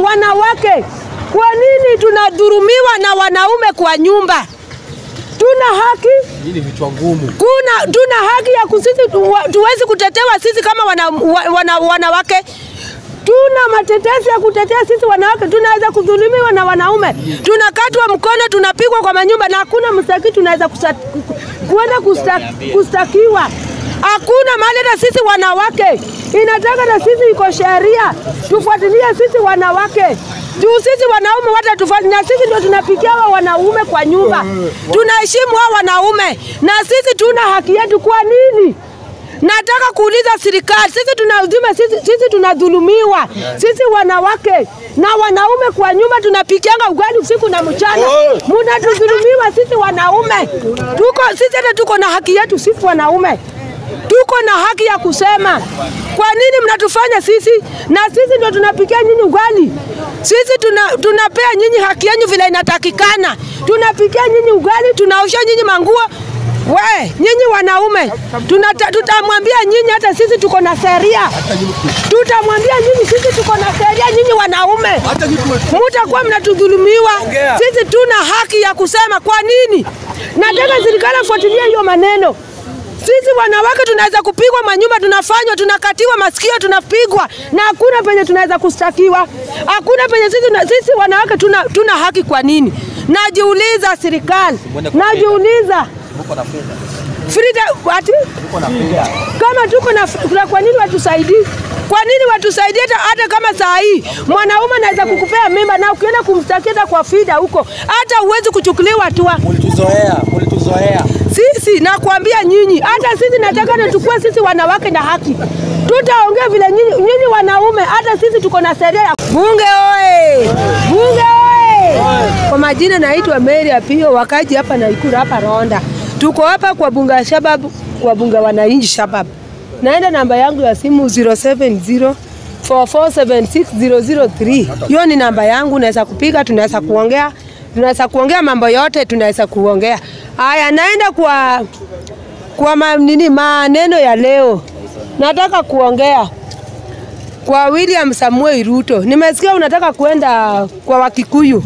wanawake. Kwa nini tunadhurumiwa na wanaume kwa nyumba? Tuna haki Hii ni vichwa ngumu. kuna tuna haki ya kusisi tu- tuwezi kutetewa sisi kama wana, wa- wana, wanawake tuna matetesi ya kutetea sisi wanawake, tunaweza kudhulumiwa na wanaume, tunakatwa mkono, tunapigwa kwa manyumba na hakuna mstaki tunaweza kusa- ku- kuenda kusta, kustakiwa. Hakuna mahali hata sisi wanawake inataka na sisi iko sheria tufuatilie sisi wanawake juu sisi wanaume wata tufati, na sisi ndio tunapikia wa wanaume kwa nyumba, tunaheshimu hao wanaume na sisi tuna haki yetu. Kwa nini? Nataka kuuliza serikali, sisi tunaudhima, sisi, sisi tunadhulumiwa sisi wanawake na wanaume kwa nyumba, tunapikianga ugali usiku na mchana, munatudhulumiwa sisi wanaume. Tuko sisi hata tuko na haki yetu sisi wanaume tuko na haki ya kusema. Kwa nini mnatufanya sisi na sisi ndio tunapikia nyinyi ugali? Sisi tuna, tunapea nyinyi haki yenu vile inatakikana, tunapikia nyinyi ugali, tunaosha nyinyi manguo. We nyinyi wanaume, tunata- tutamwambia nyinyi, hata sisi tuko na sheria, tutamwambia nyinyi, sisi tuko na sheria, nyinyi wanaume mutakuwa mnatudhulumiwa. Sisi tuna haki ya kusema. Kwa nini? Nataka serikali afuatilie hiyo maneno. Sisi wanawake tunaweza kupigwa manyumba, tunafanywa, tunakatiwa masikio, tunapigwa na hakuna penye tunaweza kustakiwa, hakuna penye sisi, tuna- sisi wanawake tuna, tuna haki. Kwa nini? Najiuliza serikali, najiuliza Uko na fedha. Frida, ati Uko na fedha. kama tuko na na kwa nini watusaidii? Kwa nini watusaidie? Hata hata kama saa hii mwanaume anaweza kukupea mimba na ukienda kumstakia hata kwa FIDA huko, hata huwezi kuchukuliwa hatua. Mulituzoea, mulituzoea. Sisi nakwambia nyinyi, hata sisi nataka nachukua sisi wanawake na haki, tutaongea vile nyinyi, nyinyi wanaume, hata sisi tuko na sheria ya bunge. Oe bunge oe! Kwa majina naitwa Mary Apio, wakaji hapa Naikuru hapa Ronda. Tuko hapa kwa bunge ya Shabab, kwa bunge wa wananchi Shabab. Naenda namba yangu ya simu 070 4476003. Hiyo ni namba yangu, unaweza kupiga, tunaweza kuongea, tunaweza kuongea mambo yote, tunaweza kuongea. Haya, naenda kwa kwa ma, nini maneno ya leo, nataka kuongea kwa William Samuel Ruto. Nimesikia unataka kwenda kwa Wakikuyu,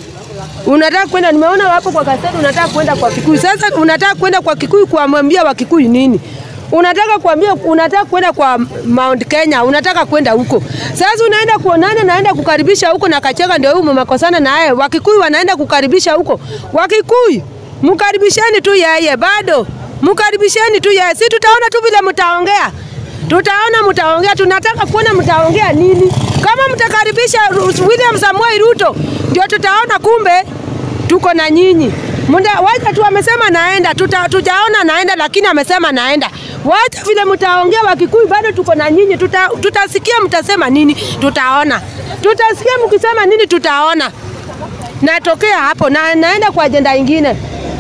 unataka kwenda, nimeona wapo kwa gazeti, unataka kwenda kwa Kikuyu. Sasa unataka kwenda kwa Kikuyu kuwamwambia Wakikuyu nini? Unataka kuambia, unataka kwenda kwa Mount Kenya, unataka kwenda huko. Sasa unaenda kuonana, naenda kukaribisha huko na Kachega, ndio huyu mmakosana naye. Wakikuyu wanaenda kukaribisha huko. Wakikuyu mkaribisheni tu yeye, bado mkaribisheni tu yeye, si tutaona tu vile mtaongea tutaona mtaongea, tunataka kuona mtaongea nini. Kama mtakaribisha Ru- William Samuel Ruto, ndio tutaona kumbe tuko na nyinyi. Munda, wacha tu amesema naenda, tuta, tujaona naenda, lakini amesema naenda. Wacha vile mtaongea Wakikuyu, bado tuko na nyinyi, tuta, tutasikia mtasema nini, tutaona. Tutasikia mkisema nini, tutaona. Natokea hapo na naenda kwa ajenda ingine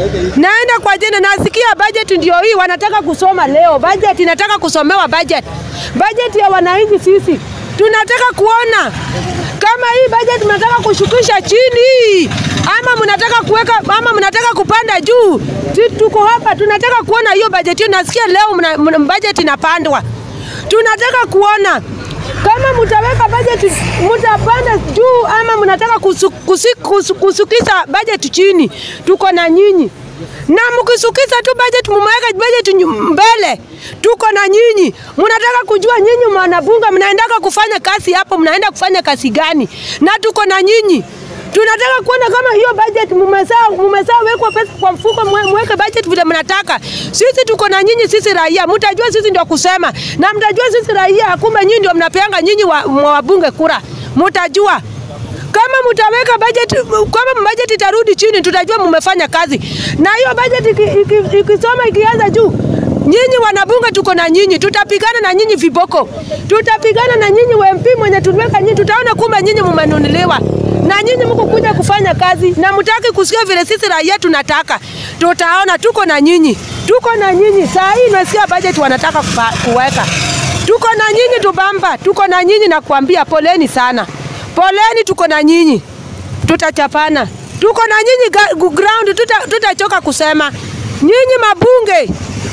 naenda kwa ajenda, nasikia budget ndio hii wanataka kusoma leo. Budget inataka kusomewa budget, budget ya wananchi. Sisi tunataka kuona kama hii budget mnataka kushukisha chini ama mnataka kuweka ama mnataka kupanda juu. Sisi tuko hapa, tunataka kuona hiyo budget hiyo. Nasikia leo mna, mna, budget inapandwa, tunataka kuona kama mtaweka budget mtapanda juu ama mnataka kusu, kusi, kusu, kusukisha budget chini, tuko na nyinyi na mkisukisha tu budget mumeweka budget nyu- mbele, tuko na nyinyi. Mnataka kujua nyinyi mwanabunge mnaendaka kufanya kazi hapo, mnaenda kufanya kazi gani? Na tuko na nyinyi tunataka kuona kama hiyo budget mumesaa mumesaa wekwa pesa kwa mfuko, mwe- mweke budget vile mnataka. Sisi tuko na nyinyi, sisi raia, mtajua sisi ndio kusema na mtajua sisi raia, kumbe nyinyi ndio mnapeanga nyinyi wa, wa wabunge kura, mtajua kama mtaweka budget, kama budget itarudi chini, tutajua mmefanya kazi. Na hiyo budget ikisoma iki, iki, ikisoma ikianza juu Nyinyi wanabunge tuko na nyinyi, tutapigana na nyinyi viboko, tutapigana na nyinyi WMP mwenye tuliweka nyinyi, tutaona kumbe nyinyi mumenunuliwa na nyinyi mko kuja kufanya kazi na mtaki kusikia vile sisi raia tunataka. Tutaona tuko na nyinyi, tuko na nyinyi. Saa hii nasikia budget wanataka kupa, kuweka, tuko na nyinyi tubamba, tuko na nyinyi na kuambia poleni sana, poleni, tuko na nyinyi, tutachapana, tuko na nyinyi ga- gu- ground, tuta- tutachoka kusema nyinyi mabunge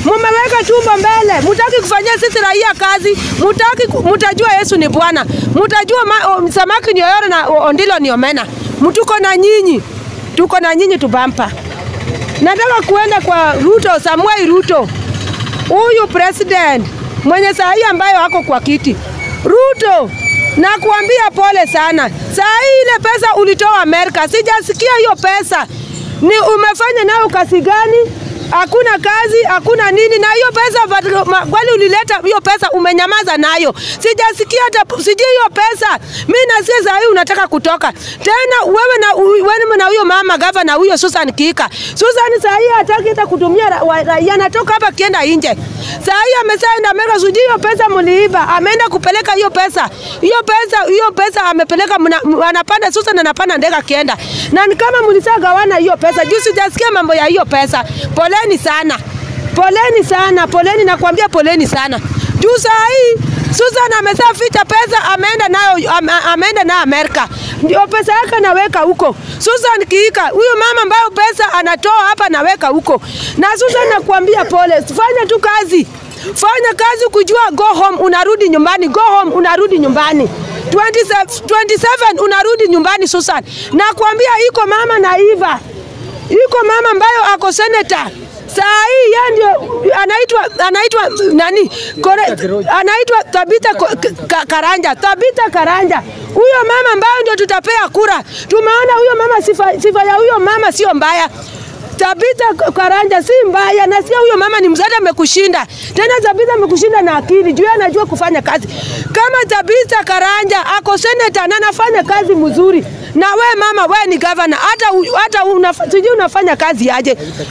Mumeweka tumbo mbele, mutaki kufanyia sisi raia kazi, mutaki, ku- mutajua Yesu ni Bwana, mutajua ma, o, samaki ni oyoro na o- ondilo ni omena. Mtuko na nyinyi, tuko na nyinyi tubampa. Nataka kuenda kwa Ruto, Samuel Ruto, huyu president mwenye saa hii ambayo ako kwa kiti. Ruto, nakuambia pole sana. Saa hii ile pesa ulitoa Amerika, sijasikia hiyo pesa ni umefanya nayo kazi gani? Hakuna kazi, hakuna nini, na hiyo pesa but- ma- kwani ulileta hiyo pesa, umenyamaza nayo, sijasikia hata sijui hiyo pesa. Mi nasikia saa hii unataka kutoka tena, wewe na wewe na huyo mama gavana huyo Susan Kika. Susan saa hii hataki hata kutumia ra- wa- raia, anatoka hapa kienda nje. Saa hii amesaenda Amerika, sijui hiyo pesa mliiba, ameenda kupeleka hiyo pesa, hiyo pesa, hiyo pesa amepeleka, mna- m- anapanda Susan anapanda ndege akienda, na ni kama mlisagawana hiyo pesa. Juu sijasikia mambo ya hiyo pesa. Poleni sana, poleni sana, poleni, nakwambia poleni sana. Juu saa hii Susan ameshaficha pesa, ameenda nayo ame- ameenda nayo Amerika, ndio pesa yake anaweka huko. Susan Kiika, huyu mama ambayo pesa anatoa hapa anaweka huko. Na Susan nakuambia pole, fanya tu kazi, fanya kazi kujua go home, unarudi nyumbani, go home, unarudi nyumbani 27, 27 unarudi nyumbani Susan. Nakwambia iko mama naiva, iko mama ambayo ako senator saa hii yeye ndio anaitwa anaitwa nani Kore, anaitwa Tabita Ko- Ka- Karanja Tabita Karanja huyo mama ambayo ndio tutapea kura tumeona huyo mama sifa, sifa ya huyo mama sio mbaya Tabita Karanja si mbaya, nasikia huyo mama ni mzada, amekushinda tena. Tabita amekushinda na akili juu yeye anajua kufanya kazi. Kama Tabita Karanja ako seneta na anafanya kazi mzuri, na we mama, we ni gavana, hata u- hata unaf- sijui unafanya kazi aje.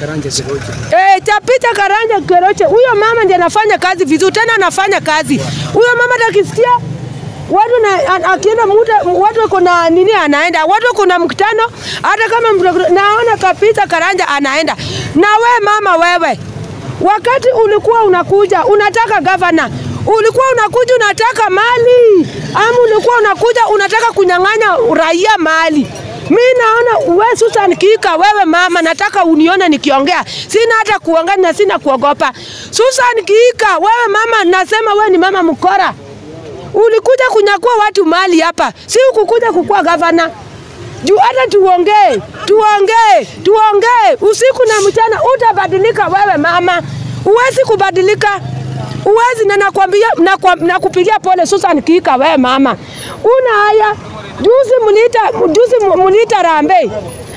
Eh, Tabita Karanja Keroche, huyo mama ndiye anafanya kazi vizuri, tena anafanya kazi huyo mama, hata akisikia watu na a- akienda muda watu wako na nini, anaenda watu wako na mkutano, hata kama mtu- naona kapita Karanja anaenda. Na we mama, wewe wakati ulikuwa unakuja unataka gavana, ulikuwa unakuja unataka mali, ama ulikuwa unakuja unataka kunyang'anya raia mali? Mi naona we Susan Kika, wewe mama, nataka unione nikiongea, sina hata kuongea na sina kuogopa. Susan Kika, wewe mama, nasema we ni mama mkora ulikuja kunyakua watu mali hapa, si ukukuja kukuwa gavana. Juu hata tuongee tuongee tuongee usiku na mchana, utabadilika wewe mama, uwezi kubadilika uwezi, na nakwambia nakwa- nakupigia pole Susan Kika, wewe mama, una haya. Juzi mliita juzi mliita Rambe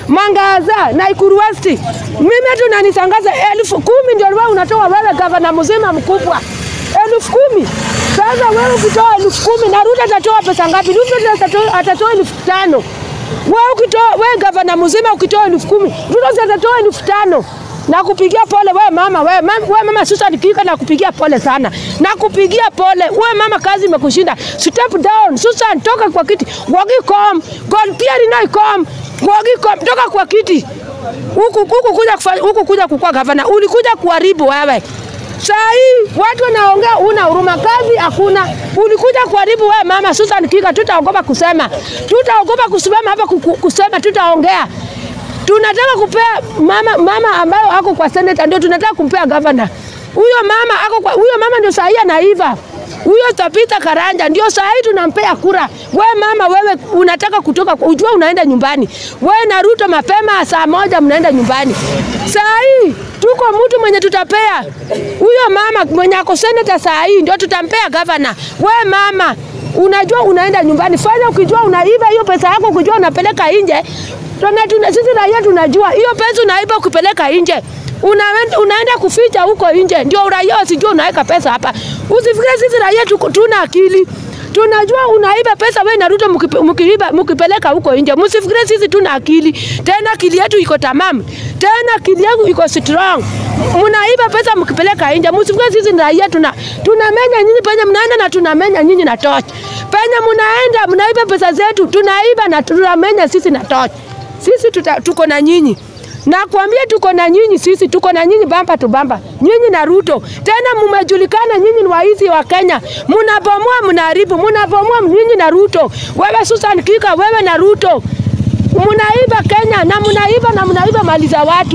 Mangaza na Ikuru West, mimi tu nanisangaza elfu kumi ndio wewe unatoa wewe gavana mzima mkubwa elfu kumi. Sasa wewe ukitoa elfu kumi na Ruto atatoa pesa ngapi? Ruto atatoa, atatoa elfu tano. Wewe ukitoa wewe gavana mzima ukitoa elfu kumi, Ruto si atatoa elfu tano. Nakupigia pole wewe mama, wewe mama, wewe mama Susan Kika, nakupigia pole sana, nakupigia pole wewe mama, kazi imekushinda. Step down Susan, toka kwa kiti. Wagi kom God pia ninai kom Wagi kom, toka kwa kiti huku huku kuja kufanya huku kuja kukua gavana, ulikuja kuharibu wewe. Saa hii watu wanaongea, una huruma, kazi hakuna. Ulikuja kuharibu wewe mama Susan Kika, tutaogopa kusema, tutaogopa kusimama hapa kuku- kusema, tutaongea. Tunataka kupea mama mama ambayo ako kwa seneta, ndio tunataka kumpea gavana. Huyo mama ako kwa, huyo mama ndio saa hii anaiva huyo Tabitha Karanja ndio saa hii tunampea kura. We mama, wewe unataka kutoka, ujua unaenda nyumbani. We na Ruto mapema saa moja mnaenda nyumbani. Saa hii tuko mtu mwenye tutapea huyo mama mwenye ako seneta, saa hii ndio tutampea gavana. We mama, unajua unaenda nyumbani, fanya ukijua unaiba hiyo pesa yako, ukijua unapeleka nje. Tuna, tuna, sisi raia tunajua hiyo pesa unaiba ukipeleka nje unaenda, unaenda kuficha huko nje, ndio raia wasijua unaweka pesa hapa. Usifikirie sisi raia tuko- tuna akili, tunajua unaiba pesa wewe na Ruto mkipe- mkiiba mkipeleka huko nje. Msifikirie sisi tuna akili, tena akili yetu iko tamamu, tena akili yangu iko strong. Mnaiba pesa mkipeleka nje, msifikirie sisi ni raia tuna tunamenya nyinyi penye mnaenda na tunamenya nyinyi na torch. Penye mnaenda mnaiba pesa zetu, tunaiba na tunamenya sisi na torch. Sisi tuta, tuko na nyinyi Nakwambia tuko na nyinyi, sisi tuko na nyinyi bamba tu bamba, nyinyi na Ruto. Tena mmejulikana nyinyi ni waizi wa Kenya, mnabomoa, mnaharibu, mnabomoa nyinyi na Ruto. Wewe Susan Kika, wewe na Ruto mnaiba Kenya na mnaiba na mnaiba mali za watu.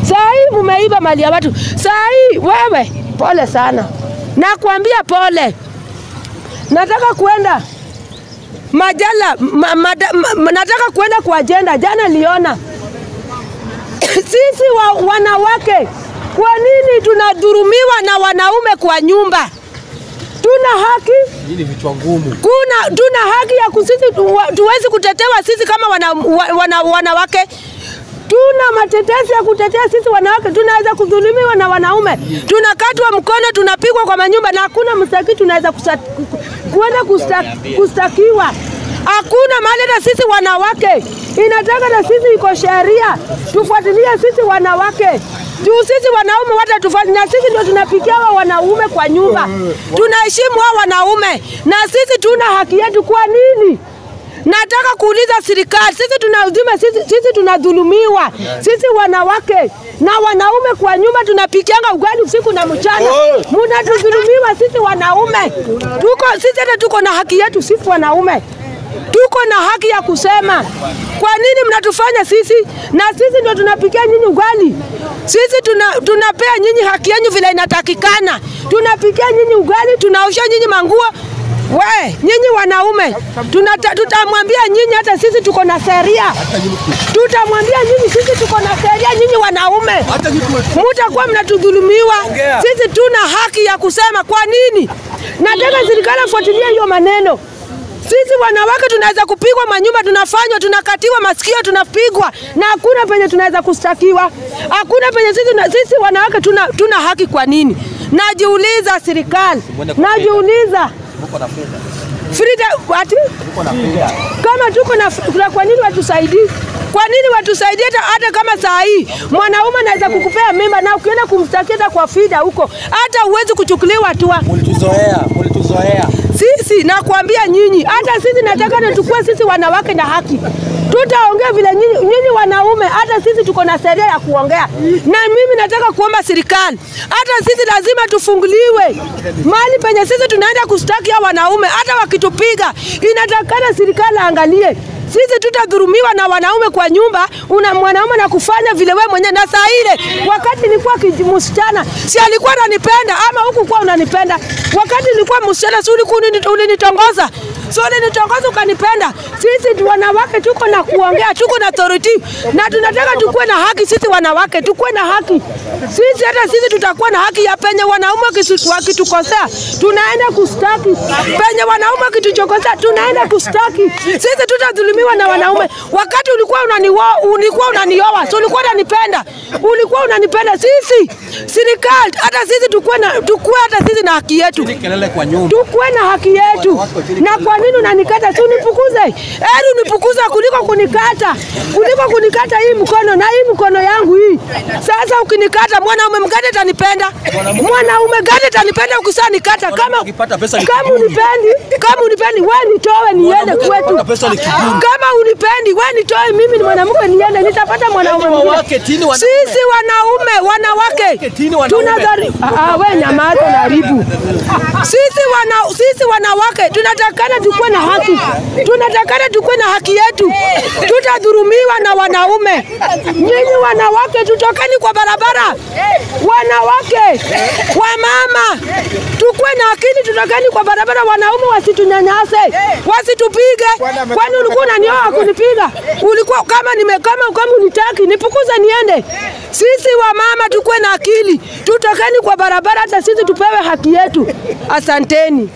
Saa hii mumeiba mali ya watu. Saa hii wewe, pole sana, nakwambia pole. Nataka kuenda majala ma, ma, ma, nataka kuenda kwa ajenda. Jana liona sisi wa, wanawake, kwa nini tunadhurumiwa na wanaume kwa nyumba? Tuna haki Hii ni vichwa ngumu. kuna tuna haki ya kusisi tuwa- tuwezi kutetewa sisi kama wana, wa- wana, wanawake tuna matetesi ya kutetea sisi wanawake, tunaweza kudhulumiwa na wanaume, tunakatwa mkono, tunapigwa kwa manyumba na hakuna mstaki tunaweza kusa- ku- kuenda kusta, kustakiwa. Hakuna mahali hata sisi wanawake inataka na sisi iko sheria tufuatilie sisi wanawake juu sisi wanaume wata tufati, na sisi ndio tunapikia wa wanaume kwa nyumba, tunaheshimu hao wanaume na sisi tuna haki yetu. Kwa nini? Nataka kuuliza serikali, sisi tunaudhuma, sisi, sisi tunadhulumiwa sisi wanawake na wanaume kwa nyumba, tunapikianga ugali usiku na mchana, munatudhulumiwa sisi wanaume. Tuko sisi hata tuko na haki yetu sisi wanaume tuko na haki ya kusema. Kwa nini mnatufanya sisi na sisi ndio tunapikia nyinyi ugali? Sisi tuna, tunapea nyinyi haki yenu vile inatakikana, tunapikia nyinyi ugali, tunaosha nyinyi manguo. We nyinyi wanaume, tunata- tutamwambia nyinyi, hata sisi tuko na sheria, tutamwambia nyinyi, sisi tuko na sheria, nyinyi wanaume mutakuwa mnatudhulumiwa. Sisi tuna haki ya kusema. Kwa nini? Nataka serikali afuatilie hiyo maneno. Sisi wanawake tunaweza kupigwa manyumba, tunafanywa, tunakatiwa masikio, tunapigwa na hakuna penye tunaweza kustakiwa, hakuna penye sisi, tuna- sisi wanawake tuna, tuna haki. Kwa nini? Najiuliza serikali, najiuliza Muko na fedha. Frida, ati Muko na fedha. kama tuko na na kwa nini watusaidii? Kwa nini watusaidie? Hata, hata kama saa hii mwanaume anaweza kukupea mimba na ukienda kumstakia hata kwa FIDA huko, hata huwezi kuchukuliwa hatua. Mulituzoea, mulituzoea. Sisi nakwambia nyinyi, hata sisi nataka na tukue sisi wanawake na haki, tutaongea vile nyinyi, nyinyi wanaume, hata sisi tuko na sheria ya kuongea. Na mimi nataka kuomba serikali, hata sisi lazima tufunguliwe mahali penye sisi tunaenda kustaki hao wanaume, hata wakitupiga, inatakana serikali aangalie sisi tutadhurumiwa na wanaume kwa nyumba, una mwanaume na kufanya vile wewe mwenyewe. Na saa ile wakati nilikuwa kiji- msichana, si alikuwa ananipenda ama huku kwa unanipenda? Wakati nilikuwa msichana, si ulikuwa unini- ulinitongoza so ulinitongoza ukanipenda. Sisi tu wanawake tuko na kuongea, tuko na authority na tunataka tukuwe na haki. Sisi wanawake tukuwe na haki. Sisi hata sisi tutakuwa na haki ya penye wanaume wakisu- wakitukosea, tunaenda kustaki. Penye wanaume wakituchokosea, tunaenda kustaki. Sisi tutadhulumiwa na wanaume. Wakati ulikuwa unanioa, ulikuwa unanioa, so ulikuwa unanipenda, ulikuwa unanipenda. Sisi serikali, hata sisi tukuwe na tukuwe hata sisi na haki yetu Kelele kwa nyumba. tukuwe na haki yetu. Na kwa nini unanikata? Si unipukuze, heri unipukuze kuliko kunikata, kuliko kunikata hii mkono na hii mkono yangu hii. Sasa ukinikata, mwanaume mgani atanipenda? Mwanaume gani atanipenda ukisa nikata? Kama ukipata pesa ni kama kiburi. unipendi, kama unipendi, wewe nitoe niende Mwanamke kwetu. ukipata pesa ni kiburi. Kama unipendi, wewe nitoe, mimi ni mwanamke niende, nitapata mwanaume Yaani mwingine. wanawake, tini wanaume. Sisi wanaume, wanawake tini wanaume. tunadhari, ah, ah, we nyamaza na haribu sisi wana, sisi wanawake tunatakana tukuwe na haki, tunatakana tukuwe na haki yetu. Tutadhurumiwa na wanaume. Nyinyi wanawake, tutokeni kwa barabara. Wanawake, wamama, tukuwe na akili, tutokeni kwa barabara. Wanaume wasitunyanyase, wasitupige. Kwani ulikuwa unanioa kunipiga? Ulikuwa kama nime kama kama unitaki nipukuze niende. Sisi wamama tukuwe na akili, tutokeni kwa barabara, hata sisi tupewe haki yetu. Asanteni.